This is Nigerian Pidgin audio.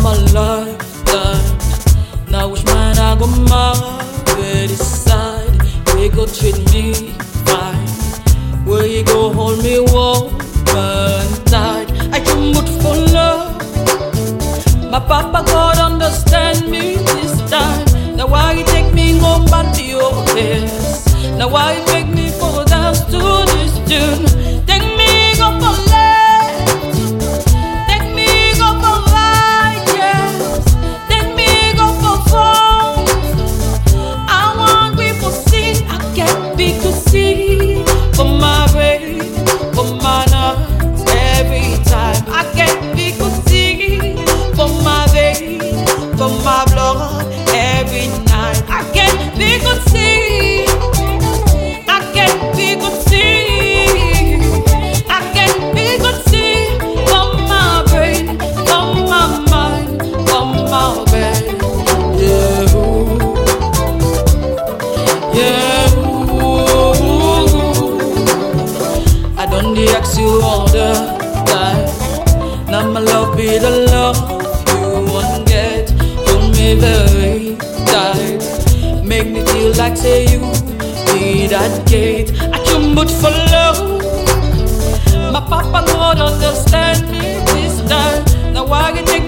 my lifetime. Now which man I go marry decide we go treat me fine. Where you go hold me warm and tight. I can put for love. My papa God understand me this time. Now why you take me home back to your place? Now why you make me fall dance to this tune? Take me go for left. Take me go for right, yes. Take me go for fun. I want people sing, I can't be to see. For my baby, for my night, every time. I can't be to see. For my baby, for my blood, every night. I can't be to see. I can't be to see. I can't be to see. For my brain, for my mind, for my baby. Yeah. Yeah, ooh. I don't dey ask you all the time. Now my love be the love you want get. Hold me very tight. Make me feel like say you be that gate. I can but for love. My papa God understand me this time. Now why you take